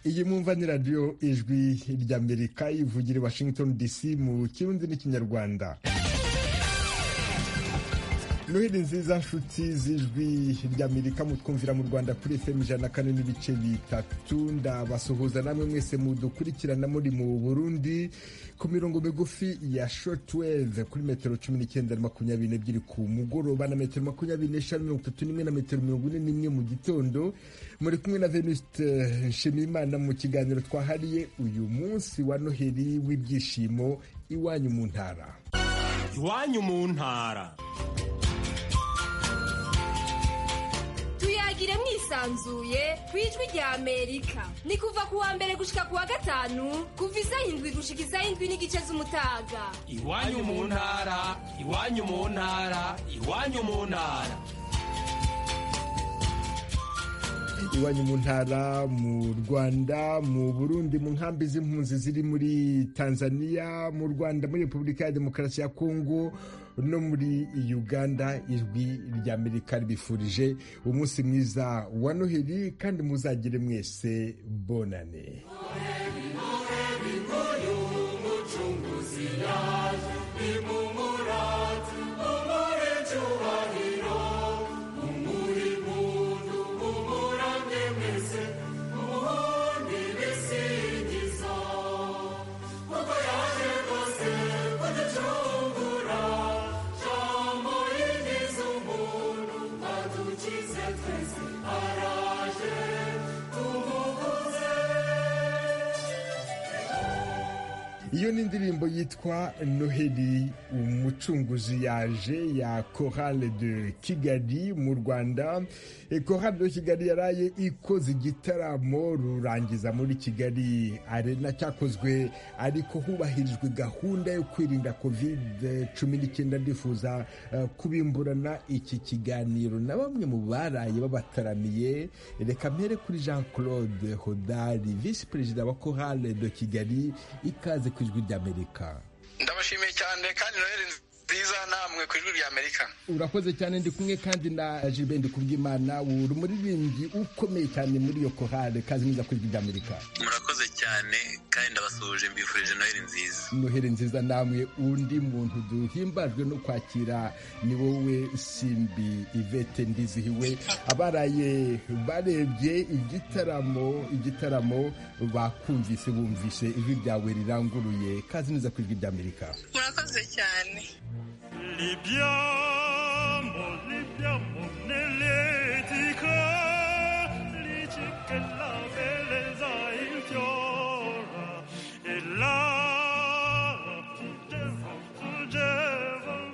iyi mwumva ni radiyo ijwi ry'amerika ivugira i washington dc mu kirundi n'ikinyarwanda noheli nziza nshuti z'ijwi ry'amerika mutwumvira mu rwanda kuri fm ijana na kane n'ibice bitatu ndabasuhuza namwe mwese mudukurikirana muri mu burundi ku mirongo migufi ya shortwave kuri metero cumi n'icyenda na makumyabiri n'ebyiri ku mugoroba na metero makumyabiri n'eshanu mirongo itatu n'imwe na metero mirongo ine n'imwe mu gitondo muri kumwe na venuste nshimiyimana mu kiganiro twahariye uyu munsi wa noheli w'ibyishimo iwanyu mu ntara iwanyu mu ntara tuyagire mwisanzuye ku ijwi rya amerika ni kuva ku wa mbere gushika ku wa gatanu kuva isaha indwi gushika isaha indwi n'igice z'umutaga iwanyu mu ntara iwanyu mu ntara iwanyu mu ntara iwanyu mu ntara mu rwanda mu burundi mu nkambi z'impunzi ziri muri tanzania mu rwanda muri repubulika ya demokarasi ya kongo no muri uganda ijwi ry'amerika ribifurije umunsi mwiza wa noheli kandi muzagire mwese bonane iyo ni indirimbo yitwa noheli umucunguzi yaje ya chorale de kigali mu rwanda chorale de kigali yaraye ikoze igitaramo rurangiza muri kigali arena cyakozwe ariko hubahirijwe gahunda yo kwirinda kovide cumi n'icyenda ndifuza kubimburana iki kiganiro na bamwe mu baraye babataramiye reka mpere kuri jean claude hodari visi perezida wa chorale de kigali ikaze ku ijwi ry'amerika ndabashimiye cyane kandi noheli nziza namwe ku ijwi ry'amerika urakoze cyane ndi kumwe kandi na jibe ndikubwimana uri umuririmbyi ukomeye cyane muri iyo kohare kazi neza ku ijwi ry'amerika murakoze cyane kandi ndabasuhuje mbifurije noheli nziza noheli nziza namwe undi muntu duhimbajwe no kwakira ni wowe simbi ivete ndizihiwe abaraye barebye igitaramo igitaramo bakumvise bumvise ijwi ryawe riranguruye kazi neza ku ijwi ry'amerika murakoze cyane Libiamo, libiamo nell'etica, dici che la bellezza infiora e la fulgeva, fulgeva.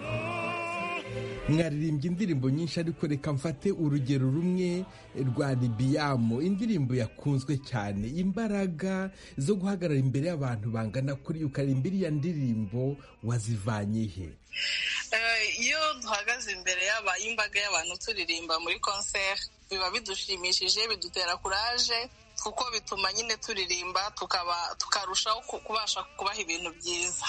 mwaririmbye indirimbo nyinshi ariko reka mfate urugero rumwe rwa libiyamu indirimbo yakunzwe cyane imbaraga zo guhagarara imbere y'abantu bangana kuri ukaririmba iriya ndirimbo wazivanye he Eh, iyo duhagaze imbere y'aba- y'imbaga y'abantu turirimba muri konseri biba bidushimishije bidutera kuraje kuko bituma nyine turirimba tukaba tukarushaho ku- kubasha kubaha ibintu byiza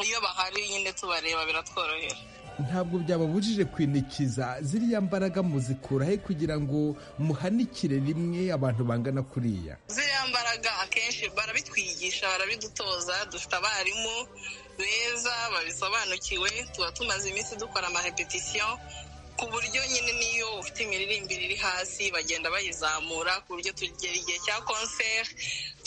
iyo bahari nyine tubareba biratworohera ntabwo byababujije kwinikiza ziriya mbaraga muzikura he kugira ngo muhanikire rimwe abantu bangana kuriya ziriya mbaraga akenshi barabitwigisha barabidutoza dufite abarimu beza babisobanukiwe tuba tumaze iminsi dukora amahepetisiyo ku buryo nyine niyo ufite imiririmbire iri hasi bagenda bayizamura ku buryo tugera igihe cya konseri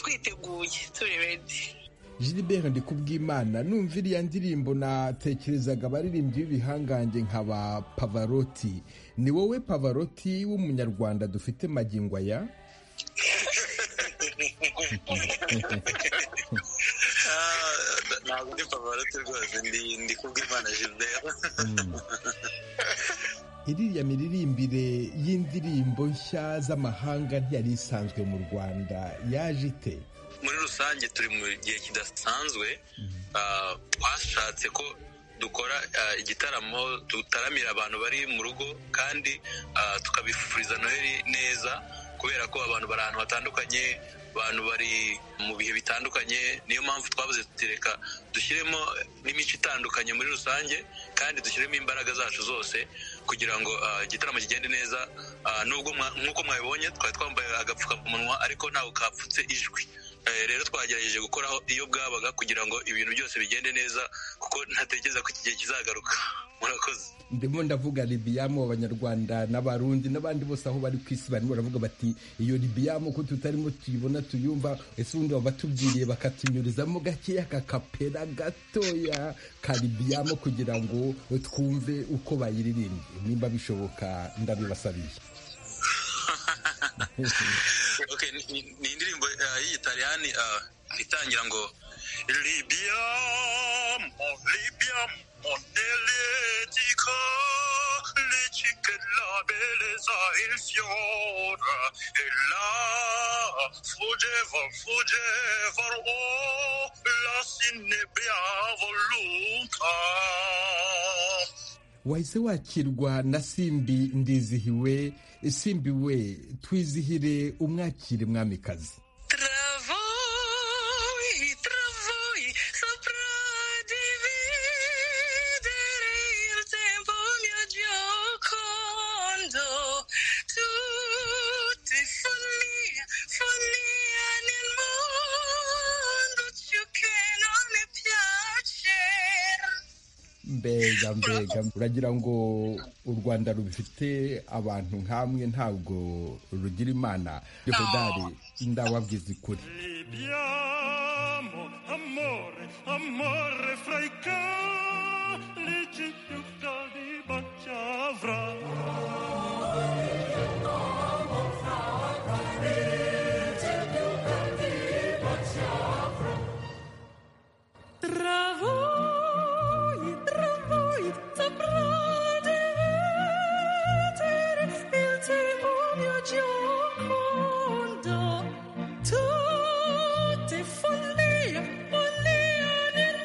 twiteguye turi redi Gilbert Ndikubwimana numva iriya ndirimbo natekerezaga abaririmbyi b'ibihangange nka ba Pavarotti ni wowe Pavarotti w'umunyarwanda dufite magingo aya Ah, ntabwo ndi pavaroti rwose ndi ndi kubw'imana gilbert iriya miririmbire y'indirimbo nshya z'amahanga ntiyari isanzwe mu Rwanda yaje ite muri rusange turi mu gihe kidasanzwe ah, twashatse ko dukora ah, igitaramo dutaramira abantu bari mu rugo kandi ah, tukabifuriza noheli neza kubera ko abantu bari ahantu hatandukanye abantu bari mu bihe bitandukanye niyo mpamvu twabuze tutireka dushyiremo n'imico itandukanye muri rusange kandi dushyiremo imbaraga zacu zose kugira ngo ah, igitaramo kigende neza Ah, nubwo mwa- nk'uko mwabibonye twari twambaye agapfukamunwa ariko ntawe kapfutse ijwi Eh, rero twagerageje gukoraho iyo bwabaga kugira ngo ibintu byose bigende neza kuko ntatekereza ko iki gihe kizagaruka murakoze ndimo ndavuga libiyamo abanyarwanda n'abarundi n'abandi bose aho bari ku isi barimo baravuga bati iyo libiyamo ko tutarimo tuyibona tuyumva ese ubundi baba batubwiriye bakatunyurizamo gakeya kakapera gatoya ka libiyamo kugira ngo twumve uko bayiririmbye nimba bishoboka ndabibasabiye Okay, ni- ni ni indirimbo eh, y'igitaliyani eh, itangira ngo libya mo libya mo neletica lici che la bellezza il fiore e là fuggeva fuggeva oh la sinebia voluta wahise wakirwa na simbi ndizihiwe simbi we twizihire umwakire mwamikazi Travoi, travoi, saprà dividere il tempo mio giocondo. Tutte follia, follia nel mondo, ciò che non mi piace. mbega mbega uragira ngo u rwanda rufite abantu nk'amwe ntabwo rugira imana yehodari ndababwiza ukuri Libiamo amore, amore fra i calici più caldi baciavrà. Tra voi, tra voi, saprà dividere il tempo mio giocondo. Tutte follia, follia nel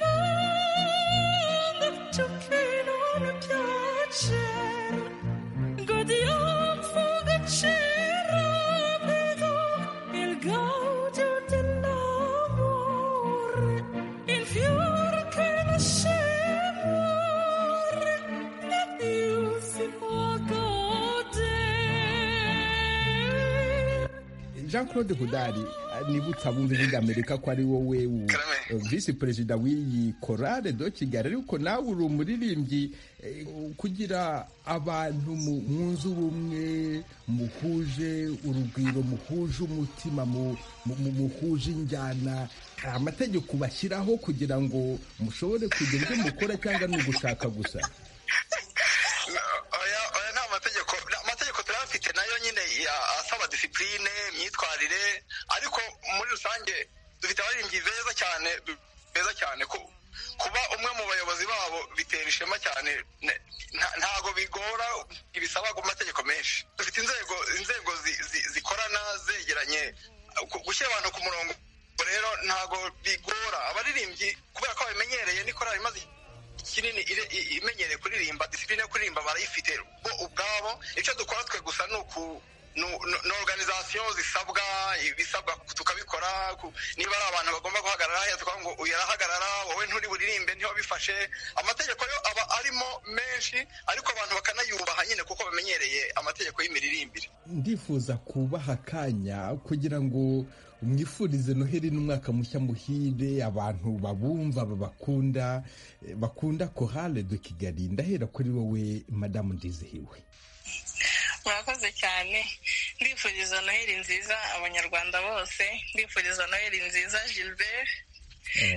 mondo, ciò che non piace. Godiamo fuga rapido, il gaudio dell'amore. Il fiore che nasce muore, più si può godere. jean claude hodari niba utabumva ivuga amerika ko ari wowe u- Karame. visi perezida w'iyi korale do kigali ariko nawe uri umuririmbyi eh, kugira abantu mu- mwunze ubumwe muhuje urugwiro muhuje umutima mu- mu- mu- muhuje injyana hari amategeko bashyiraho kugira ngo mushobore kugira ibyo mukora cyangwa ni ugushaka gusa oya oya ni amategeko ni amategeko turayafite nayo nyine ya- asaba disipurine imyitwarire ariko muri rusange dufite abaririmbyi beza cyane beza cyane ko kuba umwe mu bayobozi babo bitera ishema cyane ne- nta- ntago bigora ibisaba ku mategeko menshi dufite inzego inzego zi- zi- zikorana zegeranye gu- gushyira abantu ku murongo rero ntago bigora abaririmbyi kubera ko babimenyereye n'ikorari imaze kinini ire- i- imenyereye kuririmba disipurine yo kuririmba barayifite bo ubwabo icyo dukora twe gusa ni uku ni organizasiyo zisabwa ibisabwa tukabikora ku- niba ari abantu bagomba guhagarara hariya tukavuga ngo uyu arahagarara wowe nturi buririmbe niho bifashe amategeko yo aba arimo menshi ariko abantu bakanayubaha nyine kuko bamenyereye amategeko y'imiririmbire ndifuza kubaha akanya kugira ngo mwifurize noheli n'umwaka mushya muhire abantu babumva babakunda eh, bakunda korale de kigali ndahera kuri wowe madamu ndizihiwe murakoze cyane ndifuriza noheli nziza abanyarwanda bose ndifuriza noheli nziza gilbert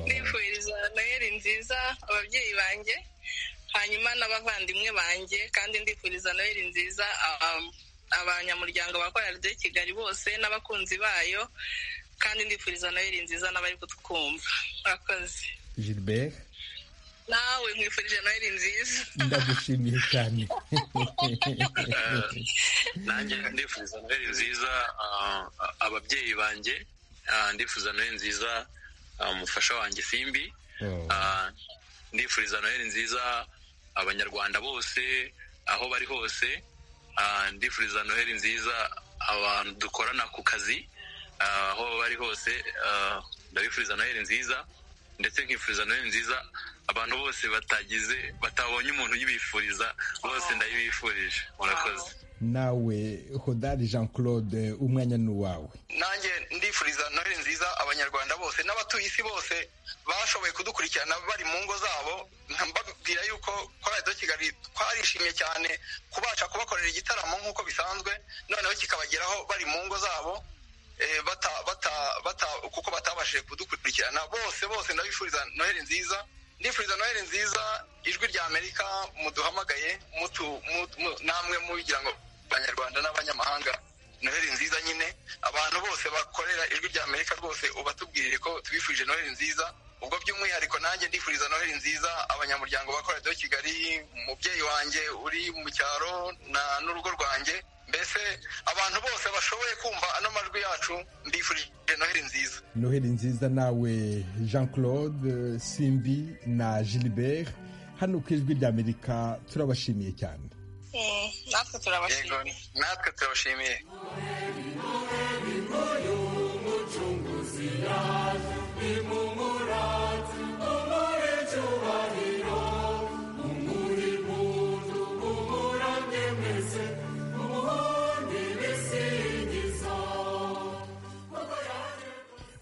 ndifuriza noheli nziza ababyeyi banjye hanyuma n'abavandimwe banjye kandi ndifuriza noheli nziza um, abanyamuryango ba korali de kigali bose n'abakunzi bayo kandi ndifuriza noheli nziza n'abari kutwumva murakoze gilbert nawe nkwifurije noheli nziza ndagushimiye cyane nanjye ndifuza noheli nziza ah, ababyeyi banjye ah, ndifuza noheli nziza ah, umufasha wanjye simbi Oh. Ah, ndifuriza noheli nziza abanyarwanda bose aho bari hose Ah, ndifuriza noheli nziza abantu dukorana ku kazi ah, aho bari hose Ah, ndabifuriza noheli nziza ndetse nkifuriza noheli nziza abantu bose batagize batabonye umuntu uyibifuriza bose ndayibifurije murakoze nawe hodari jean claude umwanya ni uwawe nanjye ndifuriza noheli nziza abanyarwanda bose n'abatuye isi bose bashoboye kudukurikirana bari mu ngo zabo mbabwira yuko kwa radiyo kigali twarishimye cyane kubasha kubakorera igitaramo nk'uko bisanzwe noneho kikabageraho bari mu ngo zabo eh, bata bata bata kuko batabashije kudukurikirana bose bose ndabifuriza noheli nziza ndifuriza noheli nziza ijwi rya amerika muduhamagaye mutu, mutu, mu- namwe mubigira ngo abanyarwanda n'abanyamahanga noheli nziza nyine abantu bose bakorera ijwi rya amerika rwose ubatubwirire ko tubifurije noheli nziza ubwo by'umwihariko nanjye ndifuriza noheli nziza abanyamuryango bakora do kigali umubyeyi wanjye uri mu cyaro na- n'urugo rwanjye mbese abantu bose bashoboye kumva ano majwi yacu ndifurije noheli nziza noheli nziza nawe jean claude simbi na gilbert hano ku ijwi ry'amerika turabashimiye cyane Mm, natwe yego turabashimiye natwe turabashimiye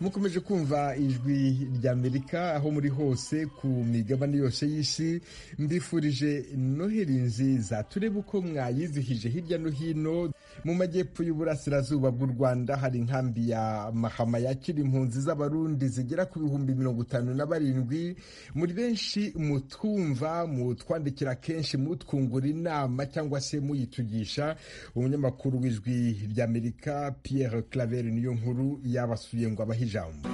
mukomeje kumva ijwi ry'amerika aho muri hose ku migabane yose y'isi mbifurije noheli nziza turebe uko mwayizihije hirya no hino mu majyepfo y'uburasirazuba bw'u rwanda hari inkambi ya mahama yakira impunzi z'abarundi zigera ku bihumbi mirongo itanu na barindwi muri benshi mutwumva mutwandikira kenshi mutwungura inama cyangwa se muyitugisha umunyamakuru w'ijwi ry'amerika pierre claver niyo nkuru yabasuye ngo abahe ijambo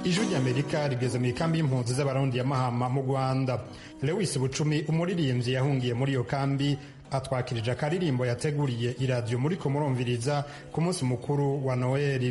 ijwi ry'amerika rigeze mu ikambi y'impunzi z'abarundi ya mahama mu rwanda lewis bucumi umuririmbyi yahungiye muri iyo kambi atwakirije akaririmbo yateguriye iradiyo muri ko murumviriza ku munsi mukuru wa noheli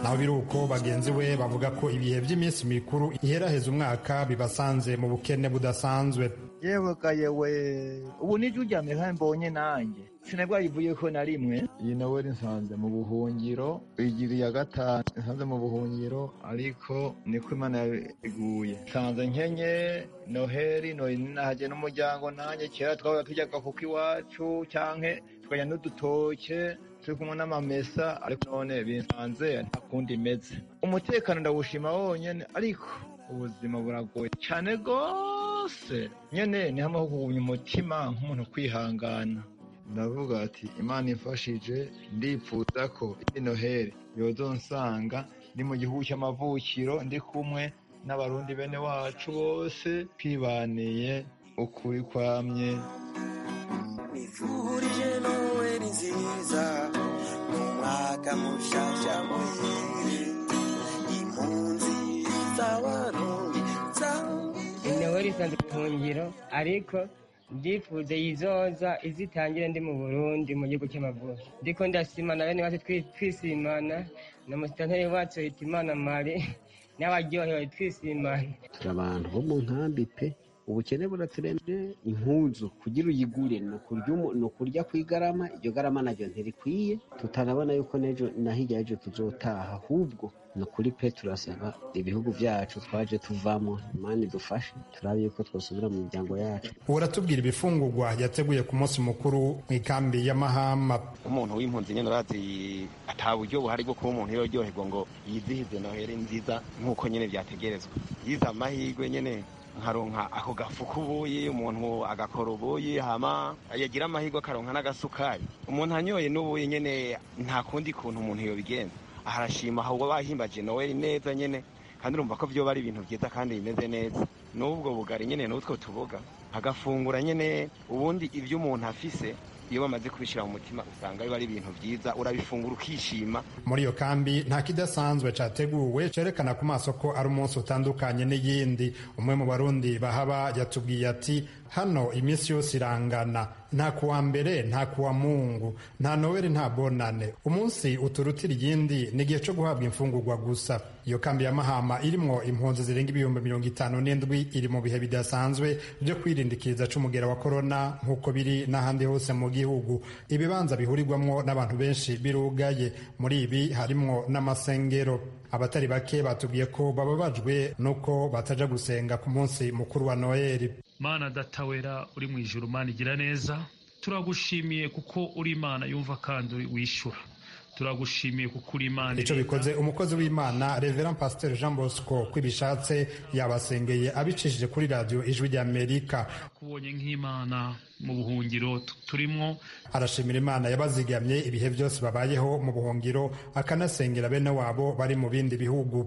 naho biri uko bagenzi we bavuga ko ibihe by'iminsi mikuru iheraheza umwaka bibasanze mu bukene budasanzwe yewe we ubu nijye ujyamye kandi mbonye nanjye sinabwayivuye ko na rimwe iyi noweli nsanze mu buhungiro igiriye gatanu nsanze mu buhungiro ariko niko imana yabiguye nsanze nkenye noheli noheli nahajye n'umuryango nanjye kera twaba tujyaga kuko iwacu cyangwa tukajya n'udutoke turi kumwe n'amamesa ariko none binsanze nta kundi imeze umutekano ndawushima wonyine ariko ubuzima buragoye cyane rwose nyine ni hamwe ho kugumya umutima nk'umuntu kwihangana ndavuga ati imana imfashije ndipfuza ko iyi noheli yozonsanga ndi mu gihugu cy'amavukiro ndi kumwe n'abarundi bene wacu bose twibaniye ukuri kwamye inaweri isanzwe buhungiro ariko ndifuza yizoza izitangire ndi mu burundi mu gihugu cy'amavuko ndiko ndasimana bene wacu twi- twisimana na musitanteri wacu hitimana mari n'abaryohewe twisimana turi abantu bo mu nkambi pe ubukene buraturemye impuzu kugira uyigure ni ukurya umu- ni ukurya ku igarama iryo garama naryo ntirikwiye tutarabona yuko n'ejo na hirya y'ejo tuzotaha ahubwo ni ukuri pe turasaba ibihugu byacu twaje tuvamo imana idufashe turabe yuko twasubira mu miryango yacu uratubwira ibifungurwa yateguye ku munsi mukuru mu ikambi ya mahama umuntu w'impunzi nyine urazi ata buryo buhari bwo kuba umuntu yoryoherwa ngo yizihize noheli nziza nk'uko nyine byategerezwa yize amahirwe nyine nkaronka ako gafuka ubuye umuntu agakora ubuye hama yagira amahirwe akaronka n'agasukari umuntu anyoye n'ubuye nyine nta kundi kuntu umuntu yobigenza aha arashima ahubwo bahimbaje noheli neza nyine kandi urumva ko byoba ari ibintu byiza kandi bimeze neza n'ubwo bugari nyine n'utwo tuboga agafungura nyine ubundi ibyo umuntu afise iyo bamaze kubishyira mu mutima usanga biba ari ibintu byiza urabifungura ukishima muri iyo kambi nta kidasanzwe cyateguwe cyerekana ku maso ko ari umunsi utandukanye n'iyindi umwe mu barundi bahaba yatubwiye ati hano iminsi yose irangana nta kuwa mbere nta kuwa mungu nta noweli nta bonane umunsi uturutira iyindi ni igihe cyo guhabwa imfungurwa gusa iyo kambi ya mahama irimo impunzi zirenga ibihumbi mirongo itanu n'indwi iri mu bihe bidasanzwe byo kwirindikiriza cy'umugera wa korona nk'uko biri n'ahandi hose mu gihugu ibibanza bihurirwamo n'abantu benshi birugaye muri ibi harimo n'amasengero abatari bake batubwiye ko bababajwe n'uko bataja gusenga ku munsi mukuru wa noheli mana datawera uri mu ijuru mana igira neza turagushimiye kuko uri imana yumva kandi wishyura turagushimiye kuko uri imana icyo bikoze umukozi w'imana reveran pasiteri jean bosco ko ibishatse yabasengeye abicishije kuri radiyo ijwi ry'amerika kubonye nk'imana mu buhungiro turimo arashimira imana yabazigamye ibihe byose babayeho mu buhungiro akanasengera bene wabo bari mu bindi bihugu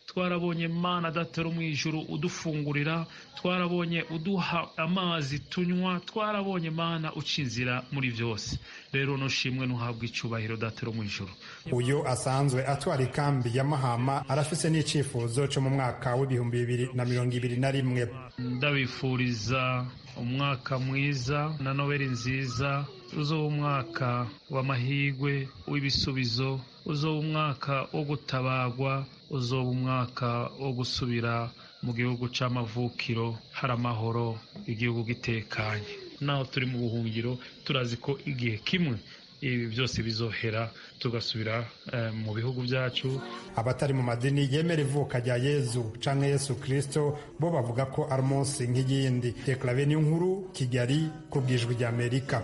twarabonye mana datera mu ijuru udufungurira twarabonye uduha amazi tunywa twarabonye mana ucinzira muri byose rero nushimwe nuhabwa icyubahiro datera mu ijuru uyu asanzwe atwara ikambi ya mahama arafise n'icyifuzo cyo mu mwaka w'ibihumbi bibiri na mirongo ibiri na rimwe ndabifuriza umwaka mwiza na noweli nziza uzoba umwaka w'amahirwe w'ibisubizo uzoba umwaka wo gutabagwa uzoba umwaka wo gusubira mu gihugu cy'amavukiro hari amahoro igihugu gitekanye naho turi mu buhungiro turazi ko igihe kimwe ibi byose bizohera tugasubira mu bihugu byacu abatari mu madini yemera ivuka rya yezu canke yesu kirisito bo bavuga ko ari umunsi nk'iyindi teklave ni nkuru kigali ku bwijwi rya amerika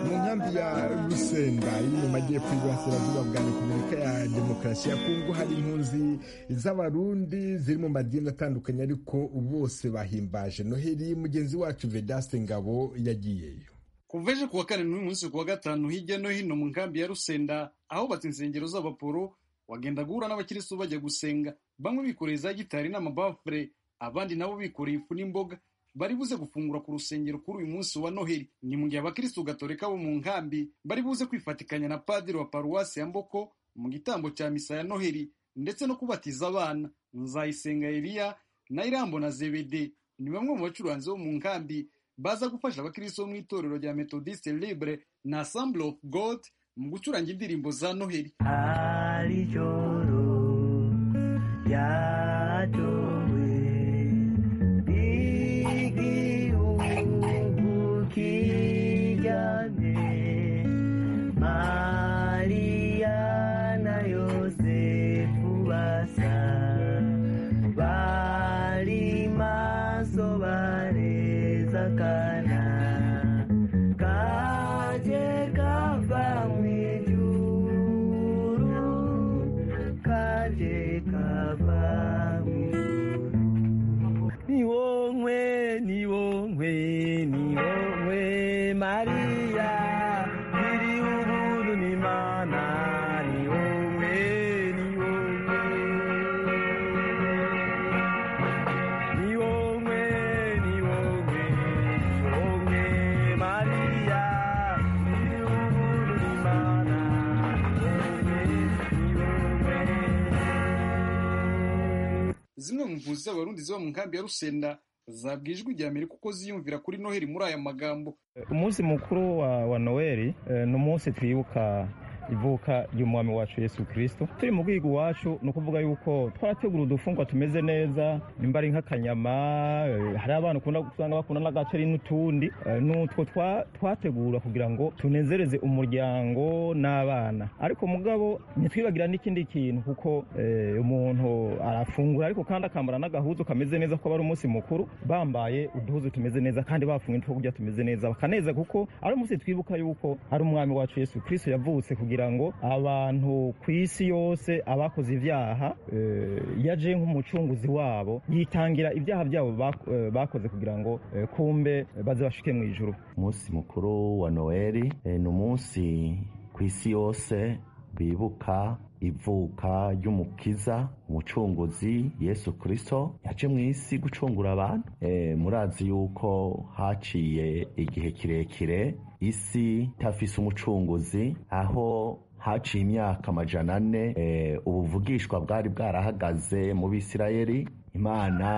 mu nkambi ya rusenda iri mu majyepfo y'uburasirazuba bwa repubulika ya demokarasi ya kongo hari impunzi z'abarundi ziri mu madini atandukanye ariko bose bahimbaje noheli mugenzi wacu vedaste ngabo yagiyeyo kuva ejo kuwa kane n'uyu munsi kuwa gatanu hirya no hino mu nkambi ya rusenda ahubatse insengero z'abaporo wagenda guhura n'abakirisitu bajya gusenga bamwe bikoreye za gitari n'amabafure abandi nabo bikoreye ifu n'imboga bari buze gufungura ku rusengero kuri uyu munsi wa noheli ni mu gihe abakirisitu gatolika bo mu nkambi bari buze kwifatikanya na padiri wa paruwasi ya mboko mu gitambo cya misa ya noheli ndetse no kubatiza abana nzayisenga eliya na irambo na zebede ni bamwe mu bacuranzi bo mu nkambi baza gufasha abakristo bo mu itorero rya methodiste libre na assemble of god mu gucuranga indirimbo za noheli ari joro yadowe igihugu kijyane mariya na yosefu basa bari maso bareba sakana kaje kava mwijuru kaje kava niwomwe niwomwe niwomwe maria biri ubuntu n'imana niwomwe niwomwe niwomwe niwomwe niwomwe maria biri ubuntu n'imana niwomwe zimwe mu mpunzi z'abarundi ziba mu nkambi ya rusenda zabwiye ijwi rya amerika uko ziyumvira kuri noheli muri aya magambo umunsi mukuru wa, wa noweli eh, ni umunsi twibuka ivuka ry'umwami wacu yesu kirisito turi mu bwigo wacu ni ukuvuga yuko twarategura udufungwa tumeze neza nimba ari nk'akanyama eh, hari abantu ukunda usanga bakunda n'agaceri n'utundi eh, n'utwo twa- twategura kugira ngo tunezereze umuryango n'abana ariko mugabo ntitwibagira n'ikindi kintu kuko eh, umuntu arafungura ariko kandi akambara n'agahuzu kameze neza kuko aba ari umunsi mukuru bambaye uduhuzu tumeze neza kandi bafunga n'utwo kurya tumeze neza bakaneza kuko ari umunsi twibuka yuko ari umwami wacu yesu kirisito yavutse kugira ngo abantu ku isi yose abakoze ibyaha eh, yaje nk'umucunguzi wabo yitangira ibyaha byabo bak- eh, bakoze kugira ngo eh, kumbe baze bashuke mu ijuru umunsi mukuru wa noheli eh, ni umunsi ku isi yose bibuka ivuka ry'umukiza umucunguzi yesu kirisito yaje mu isi gucungura abantu Eh, murazi yuko haciye igihe kirekire isi itafise umucunguzi aho haciye imyaka amajana ane eh, ubuvugishwa bwari bwarahagaze mu bisirayeli imana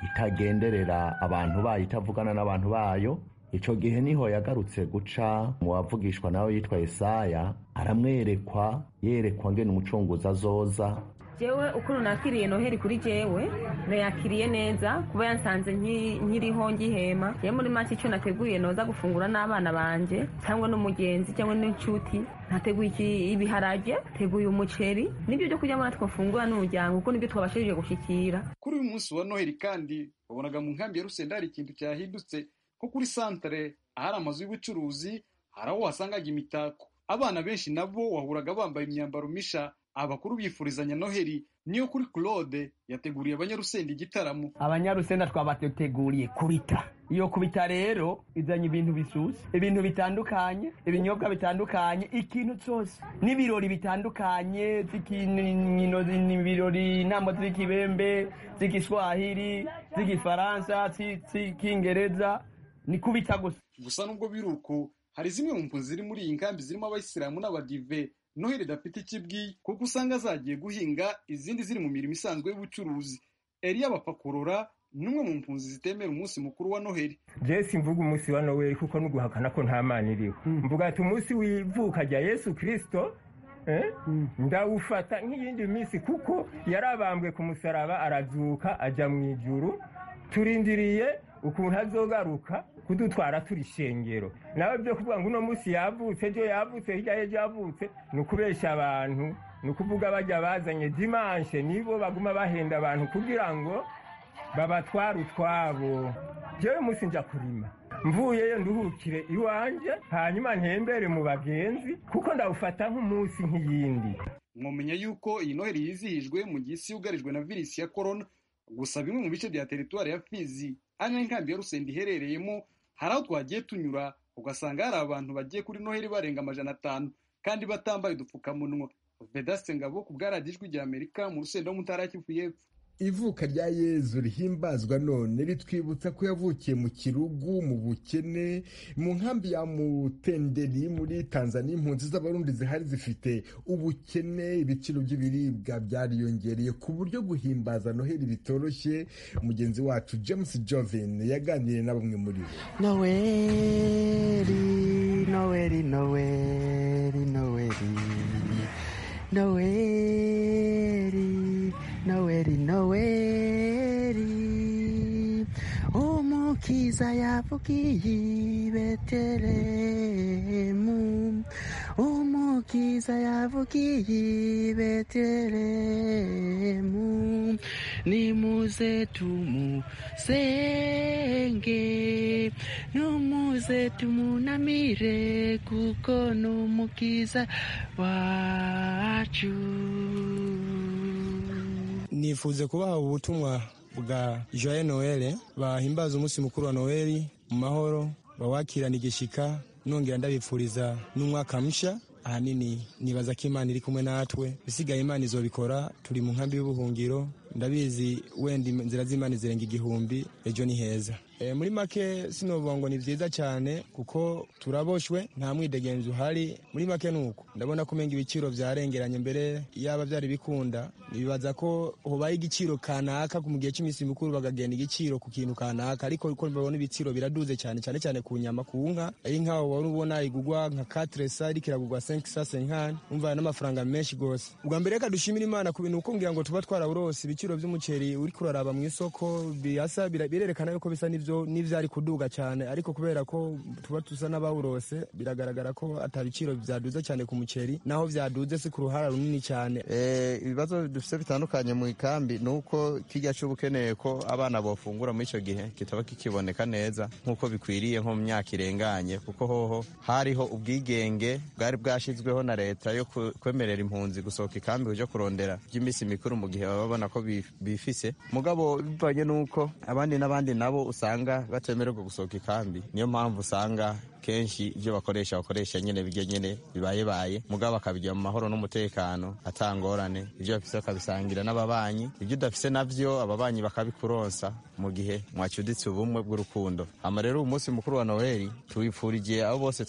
itagenderera abantu bayo itavugana n'abantu bayo icyo gihe niho yagarutse guca mu bavugishwa nawe yitwa yesaya aramwerekwa yerekwa ngene umucunguzi azoza jewe ukuri nakiriye noheli kuri jewe nayakiriye neza kuba yansanze nki- nkiriho ngihema yewe muri make icyo nateguye noza gufungura n'abana banje cyangwa n'umugenzi cyangwa n'inshuti ntateguye iki- ibiharage teguye umuceri nibyo byo kurya mwana twafungura n'umuryango kuko nibyo twabashije gushikira kuri uyu munsi wa noheli kandi wabonaga mu nkambi ya rusenda hari ikintu cyahindutse nko kuri santare ahari amazu y'ubucuruzi hari aho wasangaga imitako abana benshi nabo wahuraga bambaye imyambaro misha abakuru bifurizanya noheli niyo kuri claude yateguriye abanyarusenda igitaramo abanyarusenda twabateguriye kubita iyo kubita rero izanye ibintu bisuse ibintu bitandukanye ibinyobwa bitandukanye ikintu cyose n'ibirori bitandukanye z'ikinkino ibirori inama z'ikibembe z'igiswahili z'igifaransa zi- z'ikingereza ni kubita gusa gusa nubwo biri uko hari zimwe mu mpunzi ziri muri iyi nkambi zirimo abayisilamu n'abadive noheli idafite icyo ibwiye kuko usanga zagiye guhinga izindi ziri mu mirimo isanzwe y'ubucuruzi eliya bapfa kurora ni umwe mu mpunzi zitemera umunsi mukuru wa noheli jesi mvuga umunsi wa noel kuko n'uguhakana ko nta mana iriho mvuga ati umunsi w'ivuka rya yesu kirisito eh, ndawufata nk'iyindi minsi kuko yarabambwe ku musaraba arabyuka ajya mu ijuru turindiriye ukuntu azogaruka kudutwara turi ishengero nawe byo kuvuga ngo uno munsi yavutse byo yavutse hirya y'ejo yavutse ni ukubeshya abantu ni ukuvuga bajya bazanye dimanshe nibo baguma bahenda abantu kugira ngo babatwara utwabo jewe munsi nja kurima mvuyeyo nduhukire iwanje hanyuma ntembere mu bagenzi kuko ndawufata nk'umunsi nk'iyindi mwamenya yuko iyi noheli yizihijwe mu gihe isi yugarijwe na virusi ya korona gusa bimwe mu bice bya teritwari ya fizi ari nayo inkambi ya rusenda iherereyemo hari aho twagiye tunyura ugasanga hari abantu bagiye kuri noheli barenga amajana atanu kandi batambaye udupfukamunwa vedaste ngabo ku bwaragijwe ijya amerika mu rusenda wo mu ntara ya kivu y'epfo ivuka rya yezu rihimbazwa none ritwibutsa ko yavukiye mu kirugu mu bukene mu nkambi ya mutenderi muri tanzania impunzi z'abarundi zihari zifite ubukene ibiciro by'ibiribwa byariyongereye ku buryo guhimbaza noheli bitoroshye mugenzi wacu james joven yaganiriye na bamwe muri bo Noeli, Noeli, Noeli, Noeli. Noeli, Noeli, Noeli. Umukiza yavukiye i Betelehemu. Umukiza yavukiye i Betelehemu. Nimuze tumusenge. Numuze tumunamire kuko numukiza wacu. nifuje kubaha ubutumwa bwa joye noel bahimbaza umunsi mukuru wa noel mu mahoro bawakirana igishika nongera ndabipfuriza n'umwaka mushya ahanini nibaza ko imana iri kumwe natwe bisigaye imana izobikora turi mu nkambi y'ubuhungiro ndabizi wenda inzira z'imana zirenga igihumbi ejo ni heza Eh, muri make sinovuga ngo ni byiza cyane kuko turaboshwe nta mwidegenzi uhari muri make ni uko ndabona ko umenga ibiciro byarengeranye mbere yaba byari bikunda nibaza ko hubaye igiciro kanaka mu gihe cy'iminsi mikuru bakagenda igiciro ku kintu kanaka ariko uko babona ibiciro biraduze cyane cyane cyane ku nyama ku nka iyi nka wari ubona igugwa nka katresa ariko iragugwa senkisa senkani umva n'amafaranga menshi rwose ubwa mbere reka dushimire imana ku bintu kuko ngira ngo tuba twaraburose ibiciro by'umuceri uri kuraraba mu isoko birasa bira- birerekana yuko bisa n'ibyo n'ibyari kuduga cyane ariko kubera ko tuba tusa n'abawurose biragaragara ko atabiciro byaduze cyane ku muceri naho byaduze si ku ruhara runini cyane Eh, ibibazo dufite bitandukanye mu ikambi ni uko kijya cy'ubukeneye ko abana bafungura muri icyo gihe kitaba kikiboneka neza nk'uko bikwiriye nko mu myaka irenganye kuko hoho hariho ubwigenge bwari bwashyizweho na leta yo ku- kwemerera impunzi gusohoka ikambi kujya kurondera by'iminsi mikuru mu gihe baba babona ko bi- bifise mugabo bivanye n'uko abandi n'abandi nabo usanga batemererwa gusohoka ikambi niyo mpamvu usanga kenshi ibyo bakoresha bakoresha nyine bijya nyine bibayebaye mugabo akabijya mu mahoro n'umutekano atangorane ibyo bafise bakabisangira n'ababanyi ibyo udafise navyo ababanyi bakabikuronsa mu gihe mwacyuditse ubumwe bw'urukundo ama rero uyu munsi mukuru wa noheli tuwipfurije abo bose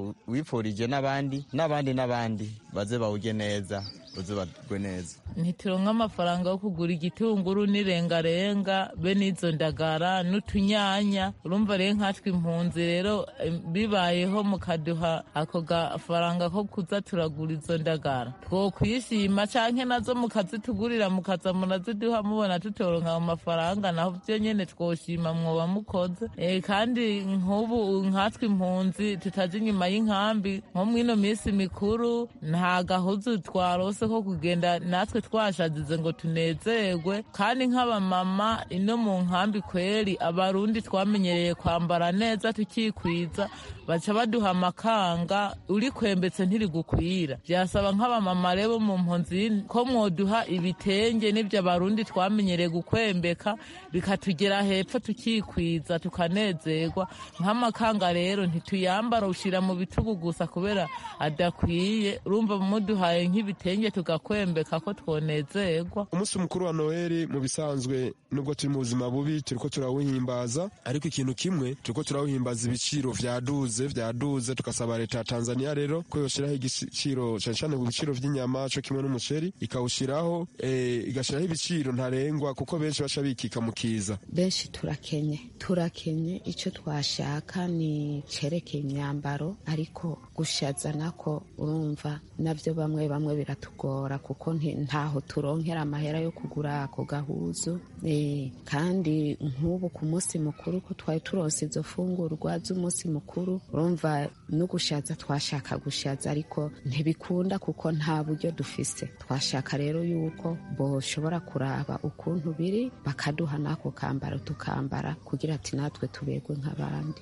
twawipfurije n'abandi n'abandi n'abandi baze bawujye neza baze bagwe neza ntituronke amafaranga yo kugura igitunguru n'irengarenga be n'izo ndagara n'utunyanya urumva rero nkatwe impunzi rero eh, bibayeho mukaduha ako gafaranga ko kuza turagura izo ndagara twokwishima canke nazo mukazitugurira mukaza muraziduha mubona tutoronka ayo mafaranga naho vyo nyene twoshima mwoba mukoze Eh, kandi nk'ubu nkatwe impunzi tutazi inyuma y'inkambi nko mw'ino minsi mikuru nta gahuzu twarose ko kugenda natwe twashazize ngo tunezerwe kandi nk'abamama ino mu nkambi kweri abarundi twamenyereye kwambara neza tukikwiza baca baduha amakanga uri kwembetse ntirigukwira byasaba nk'abamama rero mu mpunzi ko mwoduha ibitenge n'ibyo abarundi twamenyereye gukwembeka bikatugera hepfo tukikwiza tukanezerwa nk'amakanga rero ntituyambara ushyira mu bitugu gusa kubera adakwiye urumva muduhaye nk'ibitenge tugakwembeka ko twonezerwa umunsi mukuru wa noheli mu bisanzwe nubwo turi mu buzima bubi turiko turawuhimbaza ariko ikintu kimwe turiko turawuhimbaza ibiciro vyaduze vyaduze tugasaba leta ya tanzania rero ko yoshiraho igiciro cane cane ku biciro vy'inyama co kimwe n'umuceri ikawushiraho eh, igashiraho ibiciro ntarengwa kuko benshi baca bikika mu kiza benshi turakenye turakenye icyo twashaka ni cerekeye imyambaro ariko gushaza nako urumva nabyo bamwe bamwe biratugora kuko nti- ntaho turonkera amahera yo kugura ako gahuzu Eh, kandi nk'ubu ku munsi mukuru ko twari turonse izo fungurwa z'umunsi mukuru urumva no gushaza twashaka gushaza ariko ntibikunda kuko nta buryo dufise twashaka rero yuko boshobora kuraba ukuntu biri bakaduha n'ako kambaro tukambara kugira ati natwe tuberwe nk'abandi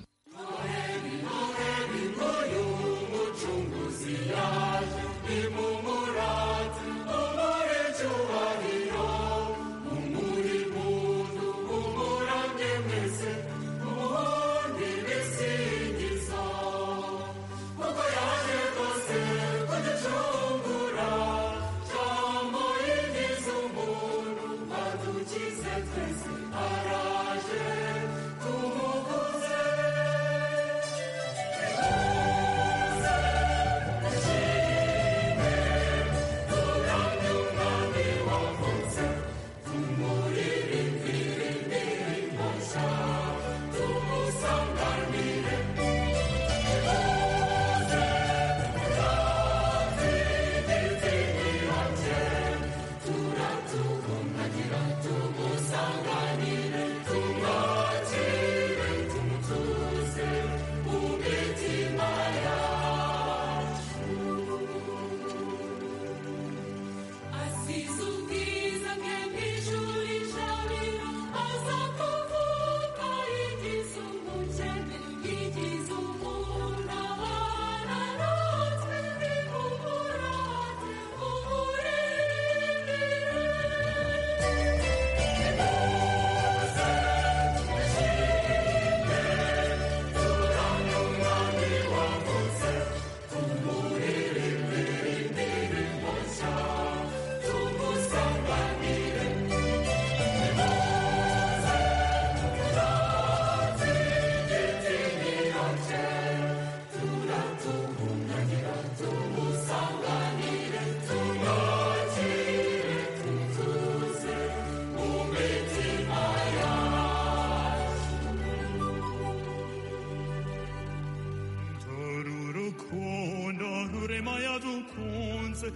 rurukundo ruremaya dukunze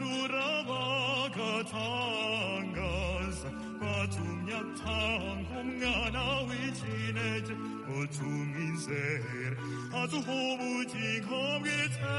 rurabagatangaza watumye atanga umwana w'ikinege utumwe inzere aduha ubugingo bw'iteka